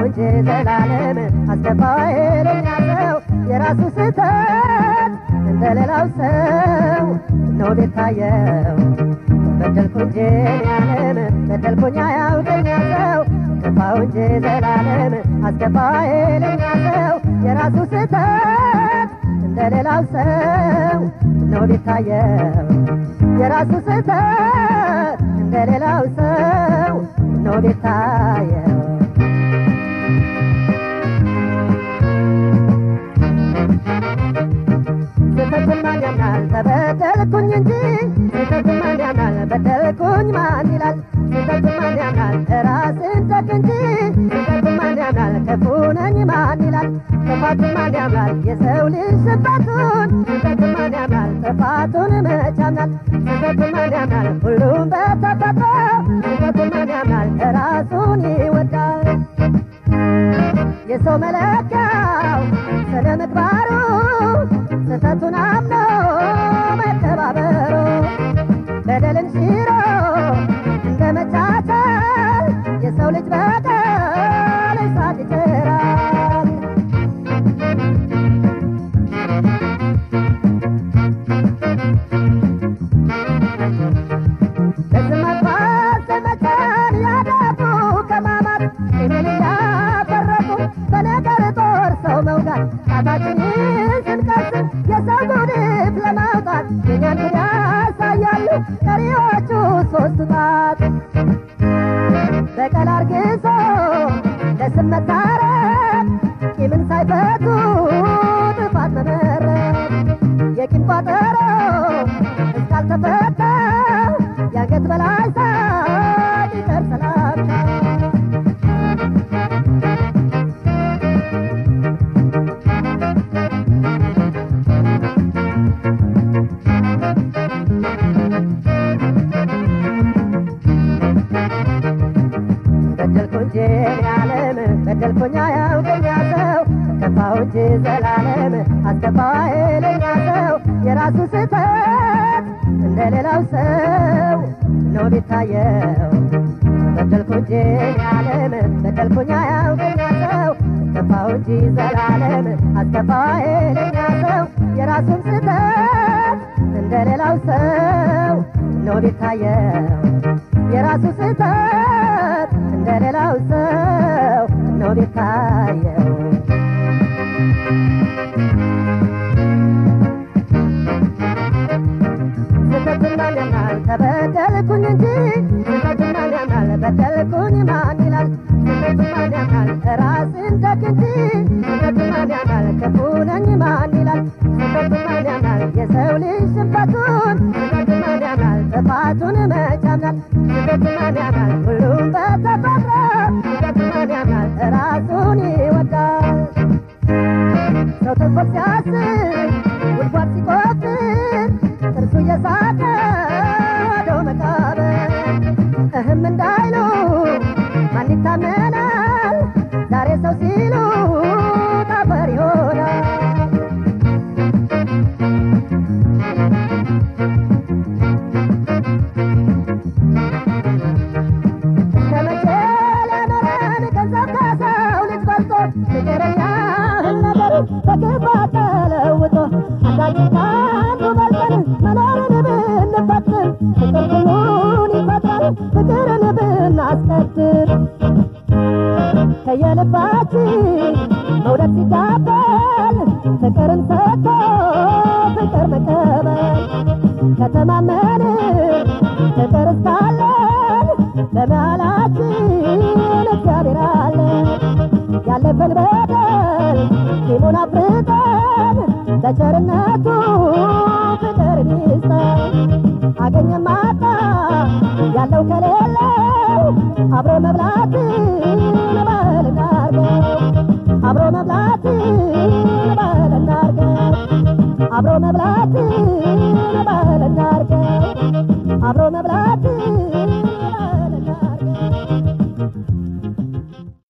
እንጂ ዘላለም አስገባው ኃይለኛ ሰው የራሱ ስህተት እንደሌላው ሰው ነው ቤታየው በደልኩ እንጂ ያለም በደልኩኛ ያውደኛ ሰው ገባው እንጂ ዘላለም አስገባው ኃይለኛ ሰው የራሱ ስህተት እንደሌላው ሰው ነው ቤታየው የራሱ ስህተት እንደሌላው ሰው ነው ቤታየው ስህተትን ማን ያምናል ተበደልኩኝ እንጂ ስህተትን ማን ያምናል በደልኩኝ ማን ይላል ስህተትን ማን ያምናል ራስን ጠቅ እንጂ ስህተትን ማን ያምናል ክፉ ነኝ ማን ይላል ጥፋቱን ማን ያምናል የሰው ልጅ ስህተቱን ስህተትን ማን ያምናል ጥፋቱን መች ያምናል ስህተትን ማን ያምናል ሁሉም በተፈጥሮ ስህተትን ማን ያምናል ራሱን ይወዳል የሰው መለኪያው ስነ ምግባሩ ስህተቱን አምኖ መተባበሩ በደልን ሽሮ እንደ መቻቻል የሰው ልጅ በደል እሳት ይጭራል። በስም ማጥፋት ዘመቻን ያደቡ ከማማት ቂምን እያፈረቁ በነገር ጦር ሰው መውጋት ጣታችንን ስንቀስም የሰው ጉድፍ ለማውጣት የኛን ጉድ ያሳያሉ ቀሪዎቹ ሶስቱ ጣት በቀል አርግዞ ለስም መታረቅ ቂምን ሳይፈቱ ጥፋት መመረጥ የቂም ቋጠሮ እስካልተፈታ የአንገት በላይ ሳቅ ይቀር ሰላምታ በደልኩ እንጂ ያለም በደልኩኛ ያውቀኛ ሰው ከፋው እንጂ ዘላለም አስከፋው ኃይለኛ ሰው የራሱ ስህተት እንደሌላው ሰው ነው ቢታየው በደልኩ እንጂ ያለም በደልኩኛ ያውቀኛ ሰው ከፋው እንጂ ዘላለም አስከፋው ኃይለኛ ሰው የራሱን ስህተት እንደሌላው ሰው ነው ቢታየው የራሱ ስህተት እንደሌላው ሰው ነው ቢታየው ስህተትን ማን ያምናል ተበደልኩኝ እንጂ ስህተትን ማን ያምናል በደልኩኝ ማን ይላል ስህተትን ማን ያምናል ራስን ተክ እንጂ ስህተትን ማን ያምናል ክፉ ነኝ ማን ይላል ስህተትን ማን ያምናል የሰው ልጅ ሽንፈቱን ስህተትን ማን ያምናል ጥፋቱን መች ያምናል ስህተትን ማን ያምናል ሁሉም በተፈጥሮ ስህተትን ማን ያምናል ራሱን ይወዳል ሰው ተንኮል ሲያስብ ጉድጓድ ሲቆፍር ጥርሱ እየሳቀ ወደ መቃብር እህም እንዳይሉ ማን ይታመናል? ዛሬ ሰው ሲሉ ጠፈር ይሆናል። እስከ መቼ ለኖረን ገንዘብ ከሰው ልጅ በልጦ ፍቅረኛ ነገር በክፋት ተለውጦ አንዳችን ከአንዱ በልጠን መኖርን ብንፈጥር ፍቅር ሁሉን ይፈጥራል ፍቅርን ብናስቀድር ከየልባችን መውደድ ሲዳበል ፍቅርን ሰጥቶ ፍቅር መቀበል ከተማመን ፍቅር እስካለን በመሃላችን እግዚአብሔር አለ ያለፈን በደል ቂሙን አፍርጠን በቸርነቱ ፍቅር ይስጠን አገኘም አጣ ያለው ከሌለው አብሮ መብላትን ባህል እናርገው አብሮ መብላትን ባህል እናርገው አብሮ መብላት